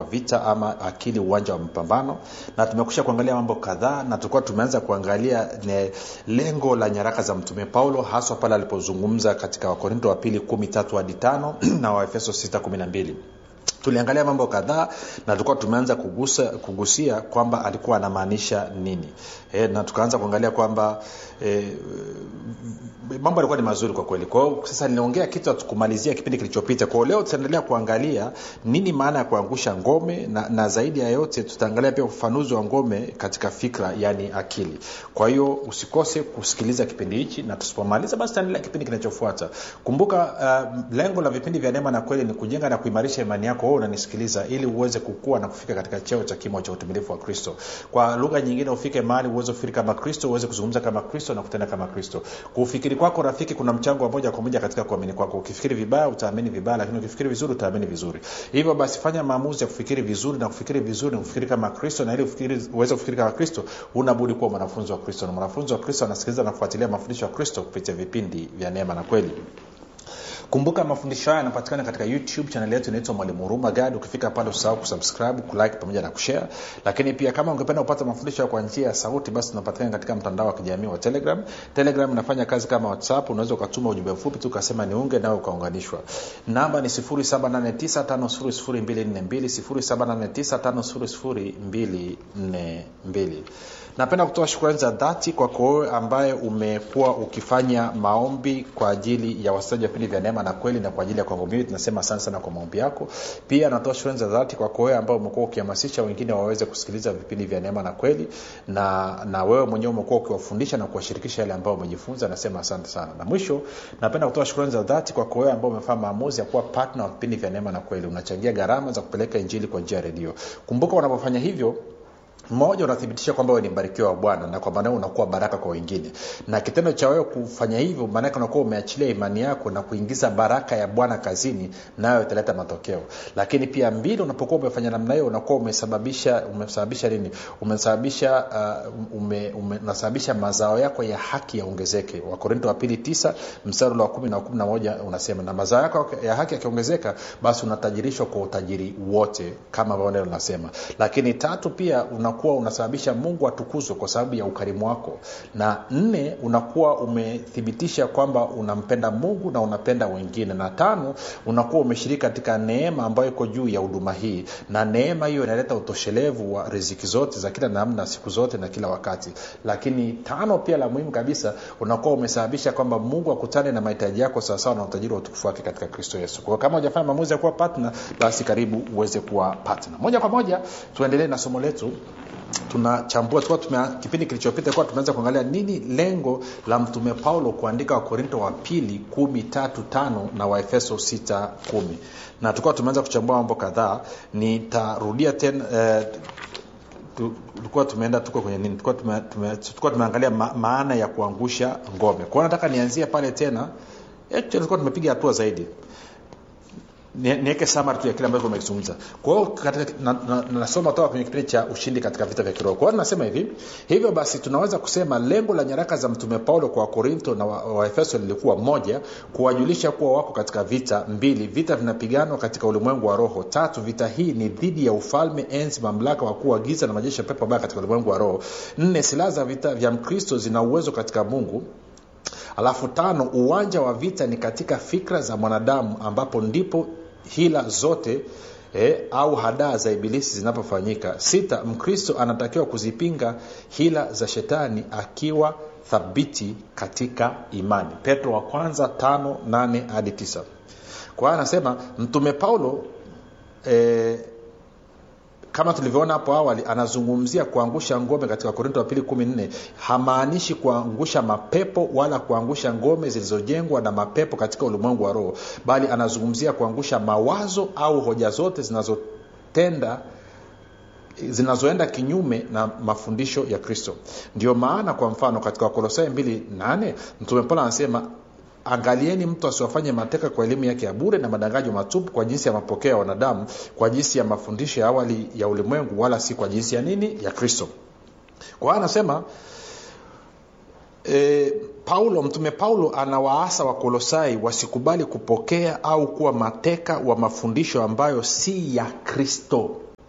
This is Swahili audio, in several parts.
vita ama akili uwanja wa mapambano na tumekusha kuangalia mambo kadhaa na tulikuwa tumeanza kuangalia ne, lengo la nyaraka za mtume paulo haswa pale alipozungumza katika wakorinto wa pili kumi tatu hadi tano na waefeso sita kumi na mbili tuliangalia mambo kadhaa na tulikuwa tumeanza kugusa, kugusia kwamba alikuwa anamaanisha nini e, na tukaanza kuangalia kwamba e, mambo yalikuwa ni mazuri kwa kweli kwao sasa ninaongea kitu kumalizia kipindi kilichopita kwao leo tutaendelea kuangalia nini maana ya kuangusha ngome na, na zaidi ya yote tutaangalia pia ufafanuzi wa ngome katika fikra yani akili kwa hiyo usikose kusikiliza kipindi hichi na tusipomaliza basi tutaendelea kipindi kinachofuata kumbuka uh, lengo la vipindi vya neema na kweli ni kujenga na kuimarisha imani yako wewe unanisikiliza ili uweze kukua na kufika katika cheo cha kimo cha utumilifu wa kristo kwa lugha nyingine ufike mahali uweze kufikiri kama kristo uweze kuzungumza kama kristo na kutenda kama kristo kufikiri kwako rafiki kuna mchango wa moja kwa moja katika kuamini kwako ukifikiri vibaya utaamini vibaya lakini ukifikiri vizuri utaamini vizuri hivyo basi fanya maamuzi ya kufikiri vizuri na kufikiri vizuri na kufikiri kama kristo na ili ufikiri, uweze kufikiri kama kristo unabudi kuwa mwanafunzi wa kristo na mwanafunzi wa kristo anasikiliza na kufuatilia mafundisho ya kristo kupitia vipindi vya neema na kweli kumbuka mafundisho haya yanapatikana katika youtube chanel yetu inaitwa mwalimu huruma gad ukifika pale usahau kusubscribe kulike pamoja na kushare lakini pia kama ungependa kupata mafundisho kwa njia ya sauti basi tunapatikana katika mtandao wa kijamii wa telegram telegram inafanya kazi kama whatsapp unaweza ukatuma ujumbe mfupi tu ukasema niunge nawe ukaunganishwa namba ni 7895242 napenda kutoa shukrani za dhati kwako wewe ambaye umekuwa ukifanya maombi kwa ajili ya wasikilizaji wa vipindi vya neema na kweli na kwa ajili ya kwangu mimi tunasema asante sana kwa maombi yako pia natoa shukrani za dhati kwako wewe ambao umekuwa ukihamasisha wengine waweze kusikiliza vipindi vya neema na kweli na na wewe mwenyewe umekuwa ukiwafundisha na kuwashirikisha yale ambayo umejifunza nasema asante sana na mwisho napenda kutoa shukrani za dhati kwako wewe ambao umefanya maamuzi ya kuwa partner wa vipindi vya neema na kweli unachangia gharama za kupeleka injili kwa njia ya redio kumbuka unapofanya hivyo mmoja unathibitisha kwamba wewe ni mbarikiwa wa bwana na kwa maana unakuwa baraka kwa wengine na kitendo cha wewe kufanya hivyo maanake unakuwa umeachilia imani yako na kuingiza baraka ya bwana kazini nayo italeta matokeo lakini pia mbili unapokuwa umefanya namna hiyo unakuwa umesababisha umesababisha nini umesababisha uh, ume, ume, unasababisha mazao yako ya haki yaongezeke wakorinto wa pili tisa mstari wa kumi na kumi na moja unasema na mazao yako ya haki yakiongezeka basi unatajirishwa kwa utajiri wote kama ambavyo neno linasema lakini tatu pia una unakuwa unasababisha mungu atukuzwe kwa sababu ya ukarimu wako na nne unakuwa umethibitisha kwamba unampenda mungu na unapenda wengine na tano unakuwa umeshiriki katika neema ambayo iko juu ya huduma hii na neema hiyo inaleta utoshelevu wa riziki zote za kila namna siku zote na kila wakati lakini tano pia la muhimu kabisa unakuwa umesababisha kwamba mungu akutane na mahitaji yako sawasawa na utajiri wa utukufu wake katika kristo yesu kwao kama hujafanya maamuzi ya kuwa patna basi karibu uweze kuwa patna moja kwa moja tuendelee na somo letu tunachambua tukuwa tume, kipindi kilichopita kuwa tumeanza kuangalia nini lengo la mtume paulo kuandika wakorinto wa pili kumi tatu tano na waefeso sita kumi na tukuwa tumeanza kuchambua mambo kadhaa nitarudia tena eh, tulikuwa tumeenda tuko kwenye nini tulikuwa tume, tume, tume, tumeangalia ma, maana ya kuangusha ngome kwao nataka nianzie pale tena tulikuwa tumepiga hatua zaidi niweke samari tu ya kile ambacho umekizungumza kwa hiyo nasoma na, na, na toka kwenye kipindi cha ushindi katika vita vya kiroho kwa hiyo nasema hivi hivyo basi tunaweza kusema lengo la nyaraka za mtume paulo kwa wakorinto na waefeso wa lilikuwa moja kuwajulisha kuwa wako katika vita mbili vita vinapiganwa katika ulimwengu wa roho tatu vita hii ni dhidi ya ufalme enzi mamlaka wakuu wa giza na majeshi ya pepo baya katika ulimwengu wa roho nne silaha za vita vya mkristo zina uwezo katika mungu alafu tano uwanja wa vita ni katika fikra za mwanadamu ambapo ndipo hila zote eh, au hadaa za ibilisi zinapofanyika sita mkristo anatakiwa kuzipinga hila za shetani akiwa thabiti katika imani petro wa kwanza tano nane hadi tisa kwa hiyo anasema mtume paulo eh, kama tulivyoona hapo awali anazungumzia kuangusha ngome katika korinto wa pili kumi nne hamaanishi kuangusha mapepo wala kuangusha ngome zilizojengwa na mapepo katika ulimwengu wa roho bali anazungumzia kuangusha mawazo au hoja zote zinazotenda zinazoenda kinyume na mafundisho ya kristo ndio maana kwa mfano katika wakolosai 28 mtume paulo anasema angalieni mtu asiwafanye mateka kwa elimu yake ya bure na madanganyo matupu kwa jinsi ya mapokeo ya wanadamu kwa jinsi ya mafundisho ya awali ya ulimwengu wala si kwa jinsi ya nini ya kristo kwa hiyo anasema e, paulo mtume paulo anawaasa wakolosai wasikubali kupokea au kuwa mateka wa mafundisho ambayo si ya kristo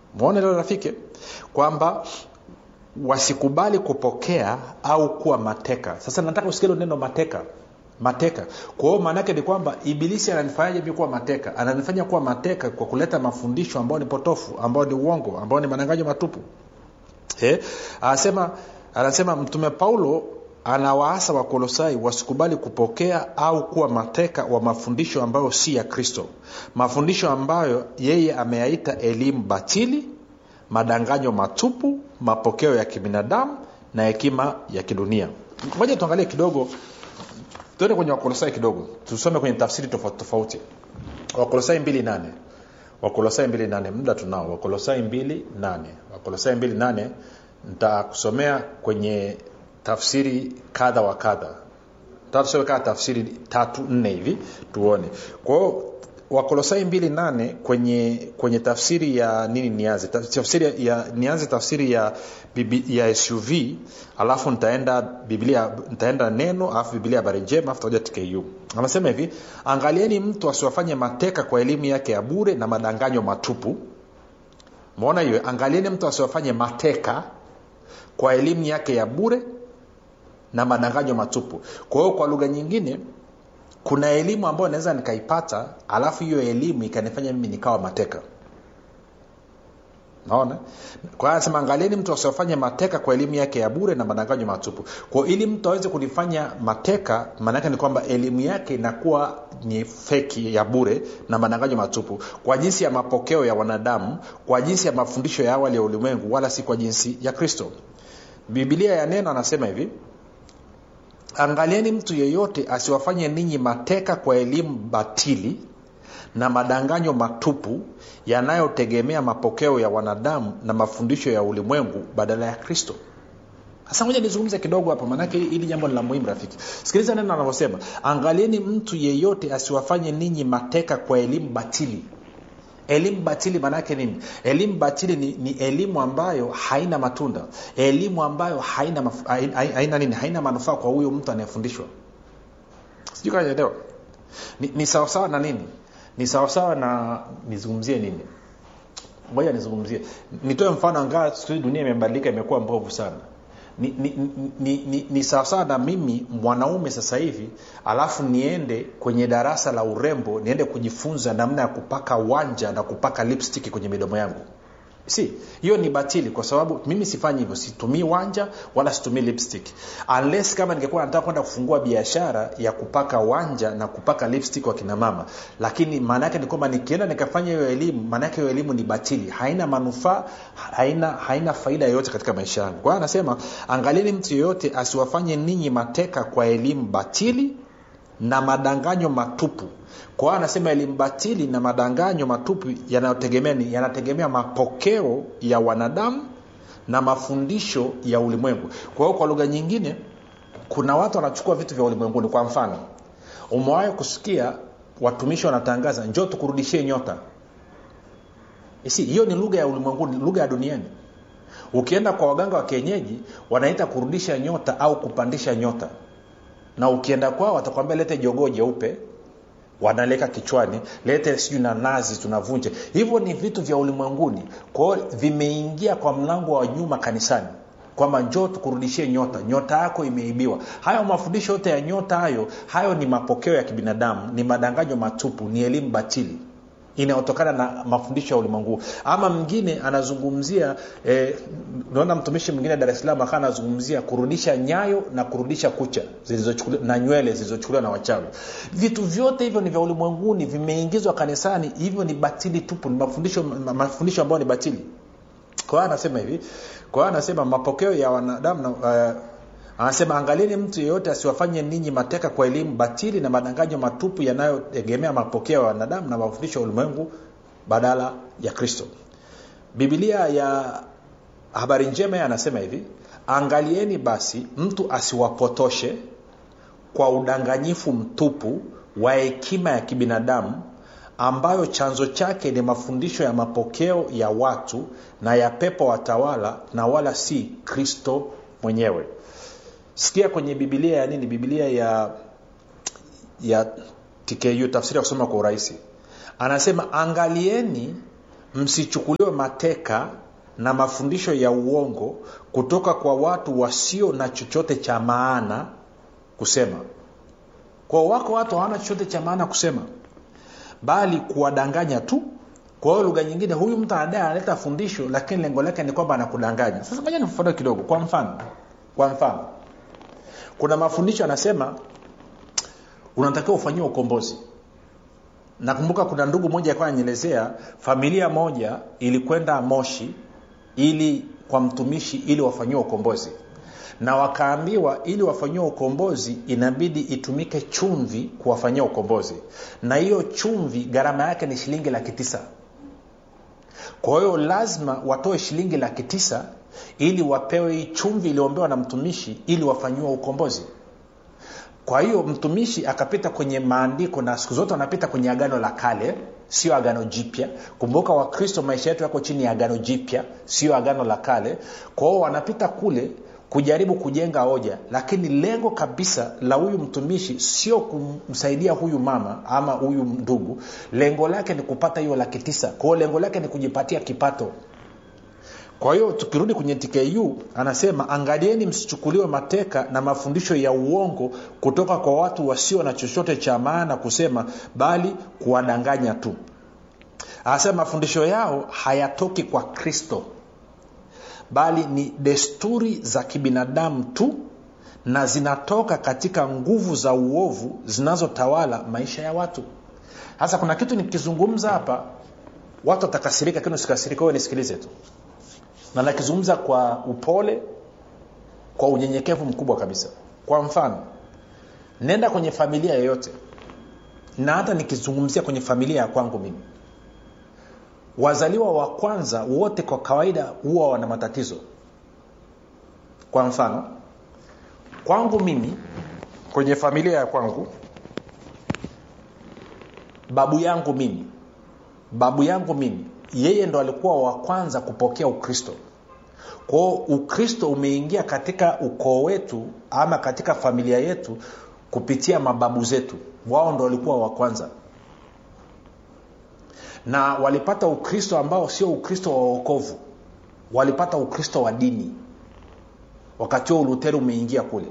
mwone leo rafiki kwamba wasikubali kupokea au kuwa mateka sasa nataka usikia neno mateka mateka kwa hiyo maanaake ni kwamba ibilisi ananifanyaje mi kuwa mateka ananifanya kuwa mateka kwa kuleta mafundisho ambayo ni potofu ambayo ni uongo ambayo ni mananganyo matupu eh? anasema anasema mtume paulo anawaasa wakolosai wasikubali kupokea au kuwa mateka wa mafundisho ambayo si ya kristo mafundisho ambayo yeye ameyaita elimu batili madanganyo matupu mapokeo ya kibinadamu na hekima ya kidunia moja tuangalie kidogo tuende kwenye wakolosai kidogo tusome kwenye tafsiri tofauti tofauti wakolosai 28 wakolosai 28 muda tunao wakolosai 28 wakolosai 28 nitakusomea kwenye tafsiri kadha wa kadha tusome kaa tafsiri tatu nne hivi tuone kwao wakolosai 28 kwenye kwenye tafsiri ya nini nianze tafsiri ya nianze tafsiri ya bibi, ya suv alafu nitaenda biblia nitaenda neno alafu biblia habari njema alafu takuja tku anasema hivi angalieni mtu asiwafanye mateka kwa elimu yake ya bure na madanganyo matupu maona hiyo angalieni mtu asiwafanye mateka kwa elimu yake ya bure na madanganyo matupu kwa hiyo kwa lugha nyingine kuna elimu ambayo naweza nikaipata alafu hiyo elimu ikanifanya mimi nikawa mateka naona kwa hiyo anasema angalieni mtu asiofanye mateka kwa elimu yake ya bure na madanganyo matupu kwao ili mtu aweze kunifanya mateka maanaake ni kwamba elimu yake inakuwa ni feki ya bure na madanganyo matupu kwa jinsi ya mapokeo ya wanadamu kwa jinsi ya mafundisho ya awali ya ulimwengu wala si kwa jinsi ya kristo bibilia ya neno anasema hivi angalieni mtu yeyote asiwafanye ninyi mateka kwa elimu batili na madanganyo matupu yanayotegemea mapokeo ya wanadamu na mafundisho ya ulimwengu badala ya kristo sasa moja nizungumze kidogo hapa maanake hili jambo ni la muhimu rafiki sikiliza neno anavyosema angalieni mtu yeyote asiwafanye ninyi mateka kwa elimu batili elimu batili maanaake nini elimu batili ni, ni elimu ambayo haina matunda elimu ambayo haina, maf, haina, haina nini haina manufaa kwa huyo mtu anayefundishwa sijui kanaelewa ni, ni sawasawa na nini ni sawasawa na nizungumzie nini ngoja nizungumzie nitoe mfano angaa siku hizi dunia imebadilika imekuwa mbovu sana ni, ni, ni, ni, ni sawasawa na mimi mwanaume sasa hivi alafu niende kwenye darasa la urembo niende kujifunza namna ya kupaka wanja na kupaka lipstick kwenye midomo yangu si hiyo ni batili kwa sababu mimi sifanyi hivyo situmii wanja wala situmii lipstick unless kama ningekuwa nataka kwenda kufungua biashara ya kupaka wanja na kupaka lipstick wa kina mama lakini maana yake ni kwamba nikienda nikafanya hiyo elimu maana yake hiyo elimu ni batili haina manufaa haina haina faida yoyote katika maisha yangu kwa hiyo anasema angalieni mtu yeyote asiwafanye ninyi mateka kwa elimu batili na madanganyo matupu kwa hiyo anasema elimu batili na madanganyo matupu yanayotegemea ni yanategemea mapokeo ya wanadamu na mafundisho ya ulimwengu kwa hiyo kwa lugha nyingine kuna watu wanachukua vitu vya ulimwenguni kwa mfano umewahi kusikia watumishi wanatangaza njoo tukurudishie nyota si hiyo ni lugha ya ulimwenguni lugha ya duniani ukienda kwa waganga wa kienyeji wanaita kurudisha nyota au kupandisha nyota na ukienda kwao watakwambia lete jogoo jeupe wanaleka kichwani lete sijui na nazi tunavunja hivyo ni vitu vya ulimwenguni kwao vimeingia kwa mlango wa nyuma kanisani kwamba njoo tukurudishie nyota nyota yako imeibiwa hayo mafundisho yote ya nyota hayo hayo ni mapokeo ya kibinadamu ni madanganyo matupu ni elimu batili inayotokana na mafundisho ya ulimwengu ama mwingine anazungumzia eh, naona mtumishi mwingine dar es salaam akaa anazungumzia kurudisha nyayo na kurudisha kucha na nywele zilizochukuliwa na wachawi vitu vyote hivyo ni vya ulimwenguni vimeingizwa kanisani hivyo ni batili tupu ni mafundisho mafundisho ambayo ni batili kwa hiyo anasema hivi kwa hiyo anasema mapokeo ya wanadamu na uh, anasema angalieni mtu yeyote asiwafanye ninyi mateka kwa elimu batili na madanganyo matupu yanayotegemea mapokeo ya wanadamu na mafundisho ya ulimwengu badala ya kristo bibilia ya habari njema anasema hivi angalieni basi mtu asiwapotoshe kwa udanganyifu mtupu wa hekima ya kibinadamu ambayo chanzo chake ni mafundisho ya mapokeo ya watu na ya pepo watawala na wala si kristo mwenyewe sikia kwenye bibilia ya nini bibilia ya ya tku tafsiri ya kusoma kwa urahisi anasema angalieni msichukuliwe mateka na mafundisho ya uongo kutoka kwa watu wasio na chochote cha maana kusema kwa wako watu hawana chochote cha maana kusema bali kuwadanganya tu kwa hiyo lugha nyingine huyu mtu anadai analeta fundisho lakini lengo lake ni kwamba anakudanganya sasa moja nifafanue kidogo kwa mfano kwa mfano kuna mafundisho anasema unatakiwa ufanyiwe ukombozi nakumbuka kuna ndugu moja alikuwa ananyelezea familia moja ilikwenda moshi ili kwa mtumishi ili wafanyiwe ukombozi na wakaambiwa ili wafanyiwe ukombozi inabidi itumike chumvi kuwafanyia ukombozi na hiyo chumvi gharama yake ni shilingi laki tisa kwa hiyo lazima watoe shilingi laki tisa ili wapewe hii chumvi iliyoombewa na mtumishi ili wafanyiwe ukombozi kwa hiyo mtumishi akapita kwenye maandiko na siku zote wanapita kwenye agano la kale sio agano jipya kumbuka wakristo maisha yetu yako chini ya agano jipya sio agano la kale kwa hiyo wanapita kule kujaribu kujenga hoja lakini lengo kabisa la huyu mtumishi sio kumsaidia huyu mama ama huyu ndugu lengo lake ni kupata hiyo laki tisa kwao lengo lake ni kujipatia kipato kwa hiyo tukirudi kwenye tku anasema angalieni msichukuliwe mateka na mafundisho ya uongo kutoka kwa watu wasio na chochote cha maana kusema bali kuwadanganya tu anasema mafundisho yao hayatoki kwa kristo bali ni desturi za kibinadamu tu na zinatoka katika nguvu za uovu zinazotawala maisha ya watu sasa kuna kitu nikizungumza hapa watu watakasirika lakini usikasirika wewe nisikilize tu na nakizungumza kwa upole kwa unyenyekevu mkubwa kabisa kwa mfano nenda kwenye familia yoyote na hata nikizungumzia kwenye familia ya kwangu mimi wazaliwa wa kwanza wote kwa kawaida huwa wana matatizo kwa mfano kwangu mimi kwenye familia ya kwangu babu yangu mimi babu yangu mimi yeye ndo alikuwa wa kwanza kupokea ukristo kwao ukristo umeingia katika ukoo wetu ama katika familia yetu kupitia mababu zetu wao ndo walikuwa wa kwanza na walipata ukristo ambao sio ukristo wa uokovu walipata ukristo wa dini wakati huo uluteri umeingia kule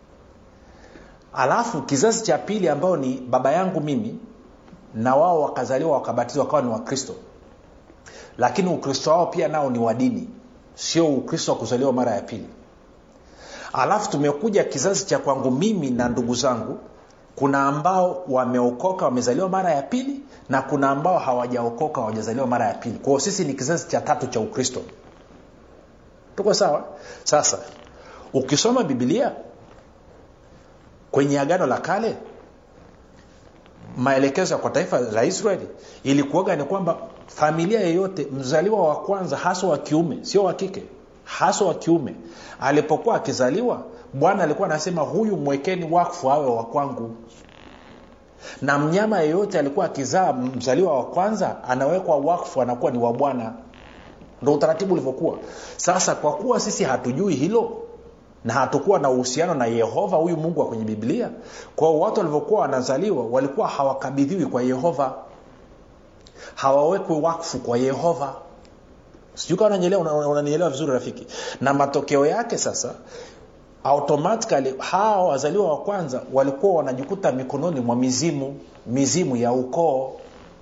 alafu kizazi cha pili ambao ni baba yangu mimi na wao wakazaliwa wakabatizwa wakawa ni wakristo lakini ukristo wao pia nao ni wa dini sio ukristo wa kuzaliwa mara ya pili alafu tumekuja kizazi cha kwangu mimi na ndugu zangu kuna ambao wameokoka wamezaliwa mara ya pili na kuna ambao hawajaokoka hawajazaliwa mara ya pili kwao sisi ni kizazi cha tatu cha ukristo tuko sawa sasa ukisoma bibilia kwenye agano la kale maelekezo kwa taifa la israeli ilikuaga ni kwamba familia yeyote mzaliwa wa kwanza haswa wa kiume sio wa kike haswa wa kiume alipokuwa akizaliwa bwana alikuwa anasema huyu mwekeni wakfu awe wa kwangu na mnyama yeyote alikuwa akizaa mzaliwa wa kwanza anawekwa wakfu anakuwa ni wa bwana ndo utaratibu ulivyokuwa sasa kwa kuwa sisi hatujui hilo na hatukuwa na uhusiano na yehova huyu mungu wa kwenye biblia kwao watu walivyokuwa wanazaliwa walikuwa hawakabidhiwi kwa yehova hawawekwi wakfu kwa yehova sijui kawa unanielewa vizuri rafiki na matokeo yake sasa automatically hawa wazaliwa wa kwanza walikuwa wanajikuta mikononi mwa mizimu mizimu ya ukoo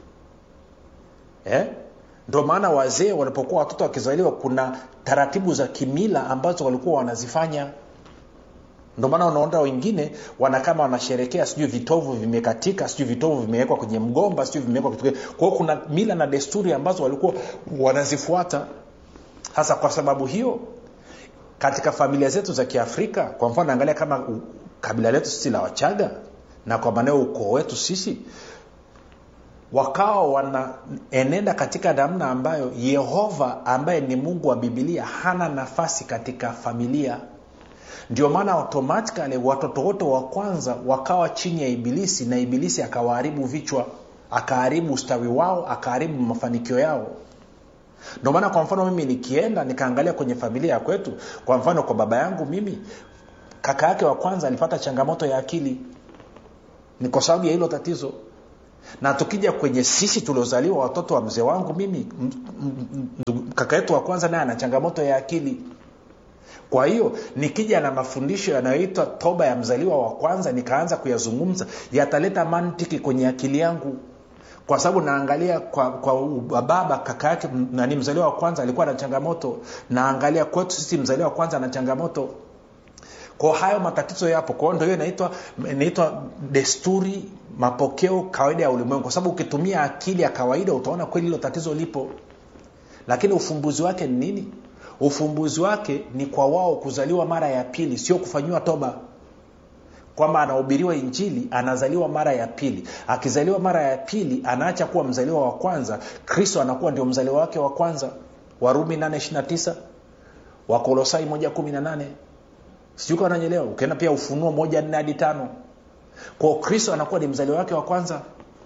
eh? ndio maana wazee walipokuwa watoto wakizaliwa kuna taratibu za kimila ambazo walikuwa wanazifanya ndio maana unaona wengine wana kama wanasherekea sijui vitovu vimekatika sijui vitovu vimewekwa kwenye mgomba sijui vimewekwa kitu kwao kuna mila na desturi ambazo walikuwa wanazifuata hasa kwa sababu hiyo katika familia zetu za kiafrika kwa mfano angalia kama u, kabila letu sisi la wachaga na kwa maanao ukoo wetu sisi wakawa wanaenenda katika namna ambayo yehova ambaye ni mungu wa bibilia hana nafasi katika familia ndio maana automatikali watoto wote wa kwanza wakawa chini ya ibilisi na ibilisi akawaharibu vichwa akaharibu ustawi wao akaharibu mafanikio yao ndio maana kwa mfano mimi nikienda nikaangalia kwenye familia ya kwetu kwa mfano kwa baba yangu mimi kaka yake wa kwanza alipata changamoto ya akili ni kwa sababu ya hilo tatizo na tukija kwenye sisi tuliozaliwa watoto wa mzee wangu mimi m- m- m- kaka yetu wa kwanza naye ana changamoto ya akili kwa hiyo nikija na mafundisho yanayoitwa toba ya mzaliwa wa kwanza nikaanza kuyazungumza yataleta mantiki kwenye akili yangu kwa sababu naangalia kwa, kwa baba kaka yake m- nani mzaliwa wa kwanza alikuwa na changamoto naangalia kwetu sisi mzaliwa wa kwanza ana changamoto kwao hayo matatizo yapo kwao ndo hiyo inaitwa inaitwa desturi mapokeo kawaida ya ulimwengu kwa sababu ukitumia akili ya kawaida utaona kweli hilo tatizo lipo lakini ufumbuzi wake ni nini ufumbuzi wake ni kwa wao kuzaliwa mara ya pili sio kufanyiwa toba kwamba anahubiriwa injili anazaliwa mara ya pili akizaliwa mara ya pili anaacha kuwa mzaliwa wa kwanza kristo anakuwa ndio mzaliwa wake wa kwanza warumi 829 wakolosai 118 sijui kama nanyelewa ukienda pia ufunuo moja nne hadi tano kwao kristo anakuwa ni mzaliwa wake wa kwanza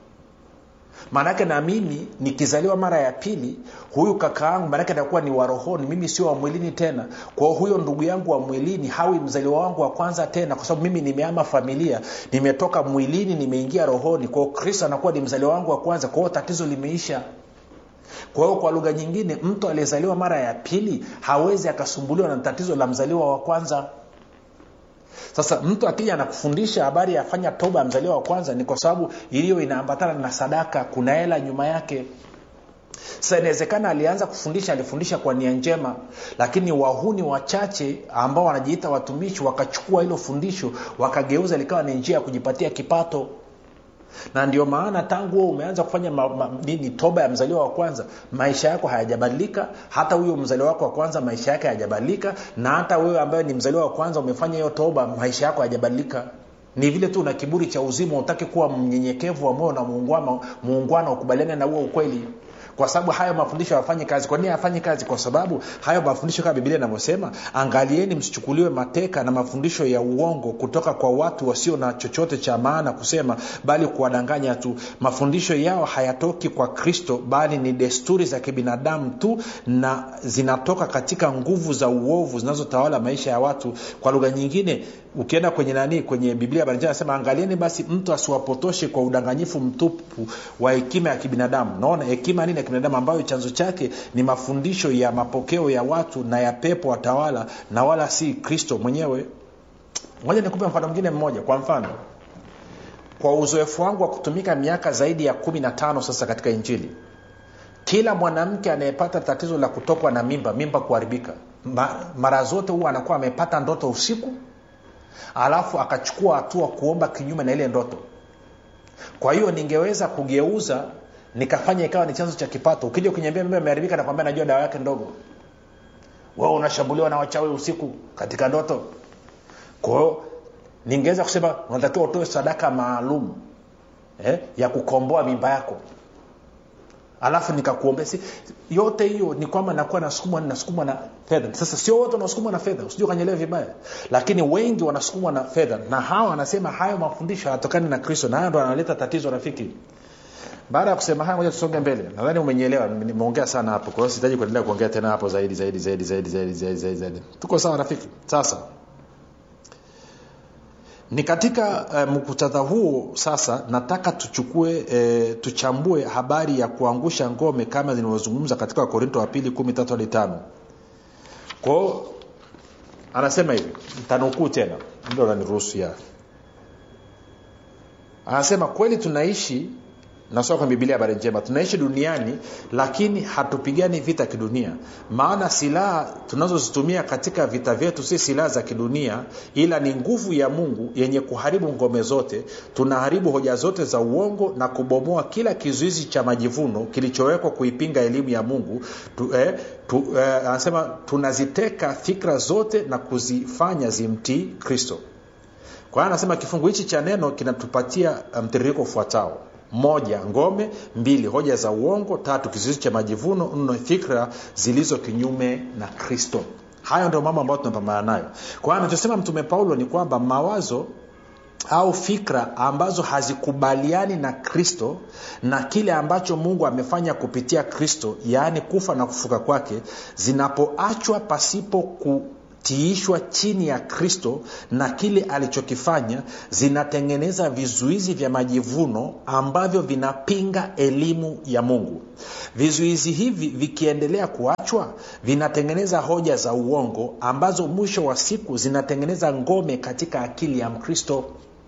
maanake na mimi nikizaliwa mara ya pili huyu kaka yangu maanake atakuwa ni warohoni mimi sio wa mwilini tena kwao huyo ndugu yangu wa mwilini hawi mzaliwa wangu wa kwanza tena kwa sababu mimi nimeama familia nimetoka mwilini nimeingia rohoni kwao kristo anakuwa ni mzaliwa wangu wa kwanza kwao tatizo limeisha kwa hiyo kwa lugha nyingine mtu aliyezaliwa mara ya pili hawezi akasumbuliwa na tatizo la mzaliwa wa kwanza sasa mtu akija anakufundisha habari ya fanya toba ya mzaliwa wa kwanza ni kwa sababu iliyo inaambatana na sadaka kuna hela nyuma yake sasa inawezekana alianza kufundisha alifundisha kwa nia njema lakini wahuni wachache ambao wanajiita watumishi wakachukua hilo fundisho wakageuza likawa ni njia ya kujipatia kipato na ndio maana tangu huo umeanza kufanya ma, ma, nini toba ya mzaliwa wa kwanza maisha yako hayajabadilika hata huyo mzaliwa wako wa kwanza maisha yake hayajabadilika na hata wewe ambaye ni mzaliwa wa kwanza umefanya hiyo toba maisha yako hayajabadilika ni vile tu una kiburi cha uzima utaki kuwa mnyenyekevu wa moyo na muungwana muungwana ukubaliane na huo ukweli kwa sababu hayo mafundisho hayafanyi kazi kwa nini hayafanyi kazi kwa sababu hayo mafundisho kama biblia inavyosema angalieni msichukuliwe mateka na mafundisho ya uongo kutoka kwa watu wasio na chochote cha maana kusema bali kuwadanganya tu mafundisho yao hayatoki kwa kristo bali ni desturi za kibinadamu tu na zinatoka katika nguvu za uovu zinazotawala maisha ya watu kwa lugha nyingine ukienda kwenye nani kwenye biblia banjia anasema angalieni basi mtu asiwapotoshe kwa udanganyifu mtupu wa hekima ya kibinadamu naona hekima nini ya kibinadamu ambayo chanzo chake ni mafundisho ya mapokeo ya watu na ya pepo watawala na wala si kristo mwenyewe moja nikupe mfano mwingine mmoja kwa mfano kwa uzoefu wangu wa kutumika miaka zaidi ya kumi na tano sasa katika injili kila mwanamke anayepata tatizo la kutokwa na mimba mimba kuharibika Ma, mara zote huwa anakuwa amepata ndoto usiku alafu akachukua hatua kuomba kinyume na ile ndoto kwa hiyo ningeweza kugeuza nikafanya ikawa ni chanzo cha kipato ukija ukiniambia mimba imeharibika nakwambia najua dawa yake ndogo wewe unashambuliwa na wachawi usiku katika ndoto kwa hiyo ningeweza kusema unatakiwa utoe sadaka maalum eh, ya kukomboa mimba yako alafu nikakuombea si, yote hiyo ni kwamba nakuwa nasukumwa nasukumwa na fedha sasa sio wote wanasukumwa na fedha usijua ukanyelewa vibaya lakini wengi wanasukumwa na fedha na hawa wanasema hayo mafundisho hayatokani na kristo na hayo ndo analeta tatizo rafiki baada ya kusema haya moja tusonge mbele nadhani umenyelewa nimeongea sana hapo kwa hiyo sihitaji kuendelea kuongea tena hapo zaidi zaidi zaidi zaidi zaidi zaidi zaidi, zaidi. tuko sawa rafiki sasa ni katika uh, muktadha huo sasa nataka tuchukue e, tuchambue habari ya kuangusha ngome kama zinavyozungumza katika wakorinto wa pili kumi tatu hadi tano kwao anasema hivi tanukuu tena ndo naniruhusu ya anasema kweli tunaishi nasoma kwenye bibilia habari njema tunaishi duniani lakini hatupigani vita kidunia maana silaha tunazozitumia katika vita vyetu si silaha za kidunia ila ni nguvu ya mungu yenye kuharibu ngome zote tunaharibu hoja zote za uongo na kubomoa kila kizuizi cha majivuno kilichowekwa kuipinga elimu ya mungu tu, eh, tu, eh, anasema tunaziteka fikra zote na kuzifanya zimtii kristo kwa hiyo anasema kifungu hichi cha neno kinatupatia mtiririko ufuatao moja ngome mbili hoja za uongo tatu kizuizi cha majivuno nne fikra zilizo kinyume na kristo hayo ndio mambo ambayo tunapambana nayo kwa hiyo anachosema mtume paulo ni kwamba mawazo au fikra ambazo hazikubaliani na kristo na kile ambacho mungu amefanya kupitia kristo yaani kufa na kufuka kwake zinapoachwa pasipo ku tiishwa chini ya kristo na kile alichokifanya zinatengeneza vizuizi vya majivuno ambavyo vinapinga elimu ya mungu vizuizi hivi vikiendelea kuachwa vinatengeneza hoja za uongo ambazo mwisho wa siku zinatengeneza ngome katika akili ya mkristo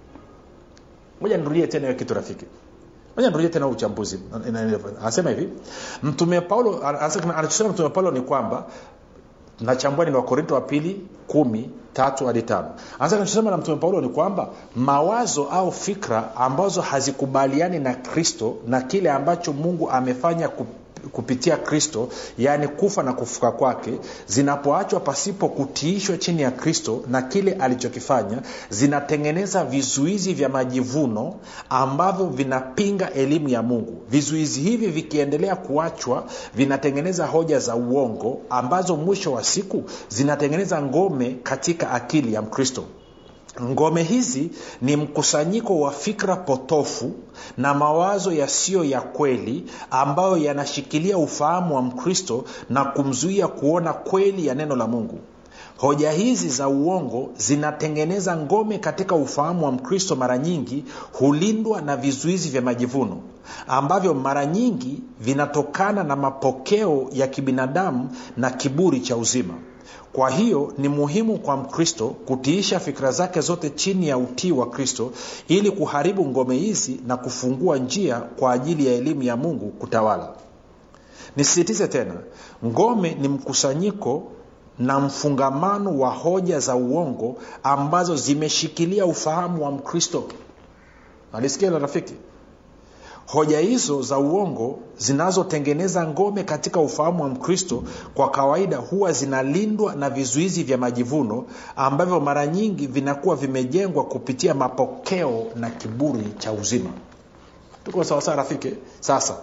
moja nirudie tena hiyo kitu rafiki moja nirudie tena uchambuzi anasema hivi mtume paulo anachosema mtume paulo ni kwamba nachambua ni wakorinto wa pili kumi tatu hadi tano anza nachosema na mtume paulo ni kwamba mawazo au fikra ambazo hazikubaliani na kristo na kile ambacho mungu amefanya kup kupitia kristo yaani kufa na kufuka kwake zinapoachwa pasipo kutiishwa chini ya kristo na kile alichokifanya zinatengeneza vizuizi vya majivuno ambavyo vinapinga elimu ya mungu vizuizi hivi vikiendelea kuachwa vinatengeneza hoja za uongo ambazo mwisho wa siku zinatengeneza ngome katika akili ya mkristo ngome hizi ni mkusanyiko wa fikra potofu na mawazo yasiyo ya kweli ambayo yanashikilia ufahamu wa mkristo na kumzuia kuona kweli ya neno la mungu hoja hizi za uongo zinatengeneza ngome katika ufahamu wa mkristo mara nyingi hulindwa na vizuizi vya majivuno ambavyo mara nyingi vinatokana na mapokeo ya kibinadamu na kiburi cha uzima kwa hiyo ni muhimu kwa mkristo kutiisha fikira zake zote chini ya utii wa kristo ili kuharibu ngome hizi na kufungua njia kwa ajili ya elimu ya mungu kutawala nisisitize tena ngome ni mkusanyiko na mfungamano wa hoja za uongo ambazo zimeshikilia ufahamu wa mkristo nalisikia hilo rafiki hoja hizo za uongo zinazotengeneza ngome katika ufahamu wa mkristo kwa kawaida huwa zinalindwa na vizuizi vya majivuno ambavyo mara nyingi vinakuwa vimejengwa kupitia mapokeo na kiburi cha uzima tuko sawasawa rafiki sasa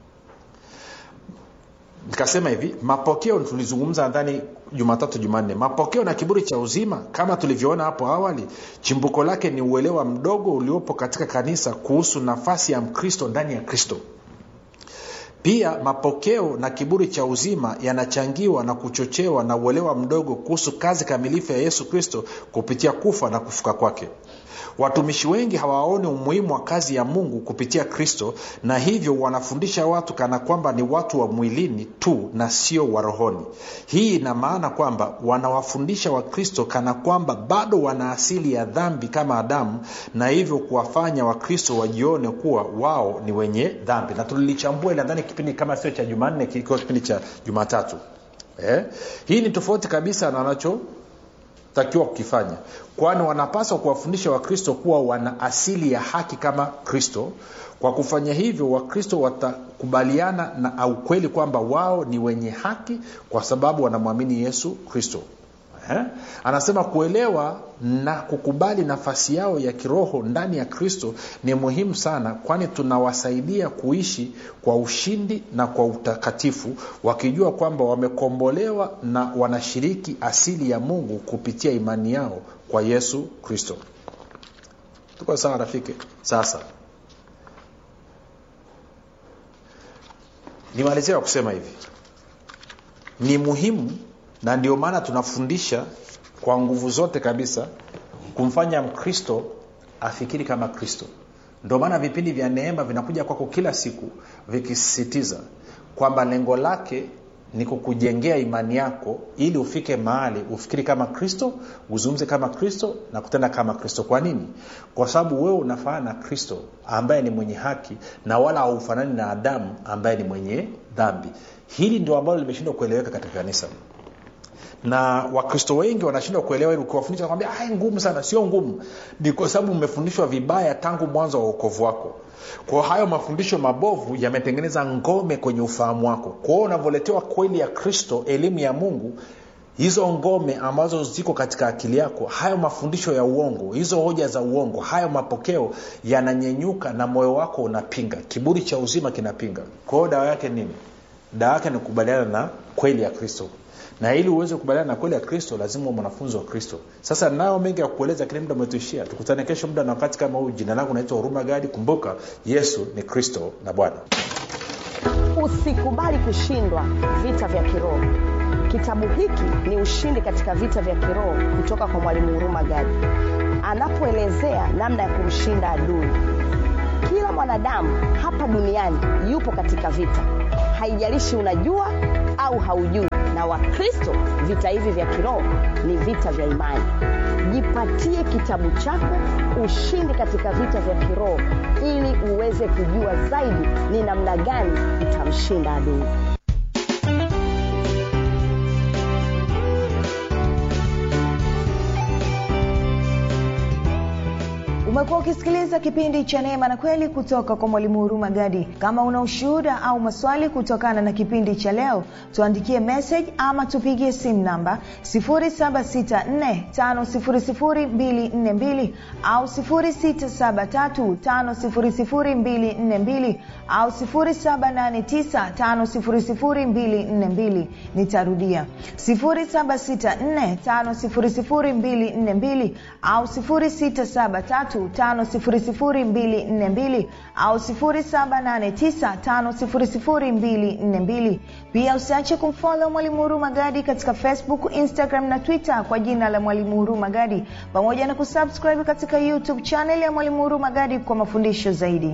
nikasema hivi mapokeo tulizungumza nadhani jumatatu jumanne mapokeo na kiburi cha uzima kama tulivyoona hapo awali chimbuko lake ni uelewa mdogo uliopo katika kanisa kuhusu nafasi ya mkristo ndani ya kristo pia mapokeo na kiburi cha uzima yanachangiwa na kuchochewa na uelewa mdogo kuhusu kazi kamilifu ya yesu kristo kupitia kufa na kufuka kwake watumishi wengi hawaoni umuhimu wa kazi ya mungu kupitia kristo na hivyo wanafundisha watu kana kwamba ni watu wa mwilini tu na sio wa rohoni hii ina maana kwamba wanawafundisha wakristo kana kwamba bado wana asili ya dhambi kama adamu na hivyo kuwafanya wakristo wajione kuwa wao ni wenye dhambi na tulilichambua nadhani kipindi kama sio cha jumanne kikiwa kipindi cha jumatatu eh? hii ni tofauti kabisa na wanacho takiwa kukifanya kwani wanapaswa kuwafundisha wakristo kuwa wana asili ya haki kama kristo kwa kufanya hivyo wakristo watakubaliana na ukweli kwamba wao ni wenye haki kwa sababu wanamwamini yesu kristo eh? anasema kuelewa na kukubali nafasi yao ya kiroho ndani ya kristo ni muhimu sana kwani tunawasaidia kuishi kwa ushindi na kwa utakatifu wakijua kwamba wamekombolewa na wanashiriki asili ya mungu kupitia imani yao kwa yesu kristo tuko sawa rafiki sasa nimalizia kusema hivi ni muhimu na ndio maana tunafundisha kwa nguvu zote kabisa kumfanya mkristo afikiri kama kristo ndio maana vipindi vya neema vinakuja kwako kila siku vikisisitiza kwamba lengo lake ni kukujengea imani yako ili ufike mahali ufikiri kama kristo uzungumze kama kristo na kutenda kama kristo kwa nini kwa sababu wewe unafanana na kristo ambaye ni mwenye haki na wala haufanani na adamu ambaye ni mwenye dhambi hili ndio ambalo limeshindwa kueleweka katika kanisa na wakristo wengi wanashindwa kuelewa hili ukiwafundisha kwambia ngumu sana sio ngumu ni kwa sababu umefundishwa vibaya tangu mwanzo wa uokovu wako kwao hayo mafundisho mabovu yametengeneza ngome kwenye ufahamu wako kwao unavyoletewa kweli ya kristo elimu ya mungu hizo ngome ambazo ziko katika akili yako hayo mafundisho ya uongo hizo hoja za uongo hayo mapokeo yananyenyuka na moyo wako unapinga kiburi cha uzima kinapinga kwa hiyo dawa yake nini dawa yake ni kukubaliana na kweli ya kristo na ili uweze kukubaliana na kweli ya kristo lazima mwanafunzi wa kristo sasa nayo mengi ya kueleza lakini muda umetuishia tukutane kesho muda na wakati kama huu jina langu naitwa huruma gadi kumbuka yesu ni kristo na bwana usikubali kushindwa vita vya kiroho Kitabu hiki ni ushindi katika vita vya kiroho kutoka kwa Mwalimu Huruma Gadi, anapoelezea namna ya kumshinda adui. Kila mwanadamu hapa duniani yupo katika vita, haijalishi unajua au haujui. Na Wakristo, vita hivi vya kiroho ni vita vya imani. Jipatie kitabu chako Ushindi katika Vita vya Kiroho ili uweze kujua zaidi ni namna gani utamshinda adui. Umekuwa ukisikiliza kipindi cha Neema na Kweli kutoka kwa Mwalimu Huruma Gadi. Kama una ushuhuda au maswali kutokana na kipindi cha leo, tuandikie message ama tupigie simu namba 0764500242 au 0673500242 au 0789500242. Nitarudia 0764500242 au 0673 5242 au 0789500242. Pia usiache kumfollow Mwalimu Huruma Gadi katika Facebook, Instagram na Twitter kwa jina la Mwalimu Huruma Gadi, pamoja na kusubscribe katika YouTube channel ya Mwalimu Huruma Gadi kwa mafundisho zaidi.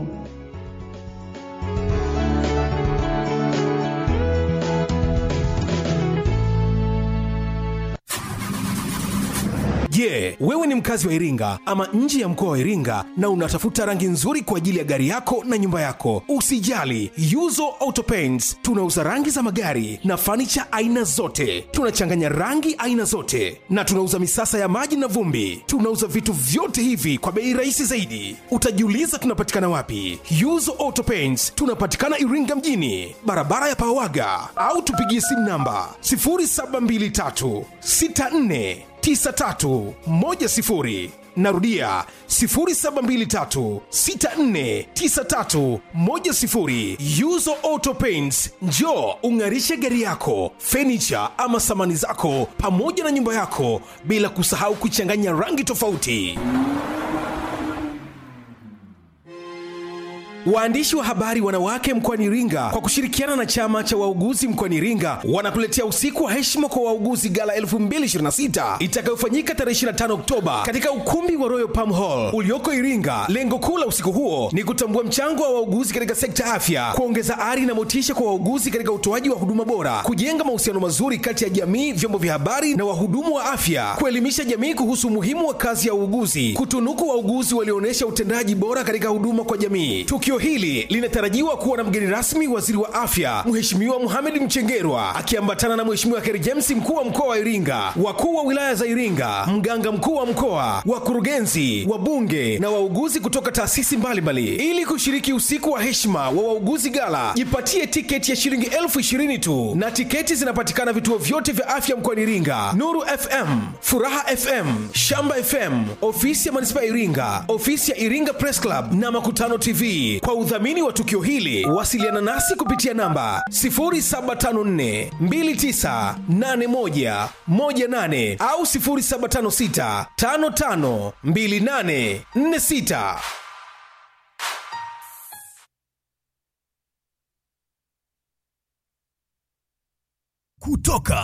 Je, yeah, wewe ni mkazi wa Iringa ama nje ya mkoa wa Iringa na unatafuta rangi nzuri kwa ajili ya gari yako na nyumba yako? Usijali, Yuzo Auto Paints tunauza rangi za magari na fanicha aina zote. Tunachanganya rangi aina zote na tunauza misasa ya maji na vumbi. Tunauza vitu vyote hivi kwa bei rahisi zaidi. Utajiuliza tunapatikana wapi? Yuzo Auto Paints tunapatikana Iringa mjini, barabara ya Pawaga, au tupigie simu namba 0723 64 9310 narudia 0723649310 yuzo auto paints njo ung'arishe gari yako fenicha ama samani zako pamoja na nyumba yako bila kusahau kuchanganya rangi tofauti Waandishi wa habari wanawake mkoani Iringa kwa kushirikiana na chama cha wauguzi mkoani Iringa wanakuletea usiku wa heshima kwa wauguzi gala 2026 itakayofanyika tarehe 25 Oktoba katika ukumbi wa Royal Palm Hall ulioko Iringa. Lengo kuu la usiku huo ni kutambua mchango wa wauguzi katika sekta afya, kuongeza ari na motisha kwa wauguzi katika utoaji wa huduma bora, kujenga mahusiano mazuri kati ya jamii, vyombo vya habari na wahudumu wa afya, kuelimisha jamii kuhusu umuhimu wa kazi ya uuguzi, kutunuku wauguzi walioonyesha utendaji bora katika huduma kwa jamii. Tukio hili linatarajiwa kuwa na mgeni rasmi waziri wa afya Mheshimiwa Mohamed Mchengerwa akiambatana na Mheshimiwa Kheri James mkuu wa mkoa wa Iringa, wakuu wa wilaya za Iringa, mganga mkuu wa mkoa, wakurugenzi, wabunge na wauguzi kutoka taasisi mbalimbali ili kushiriki usiku wa heshima wa wauguzi gala. Jipatie tiketi ya shilingi elfu ishirini tu na tiketi zinapatikana vituo vyote vya afya mkoani Iringa: Nuru FM, Furaha FM, Shamba FM, ofisi ya manispaa ya Iringa, ofisi ya Iringa Press Club na Makutano TV. Kwa udhamini wa tukio hili wasiliana nasi kupitia namba 0754298118 au 0756552846. kutoka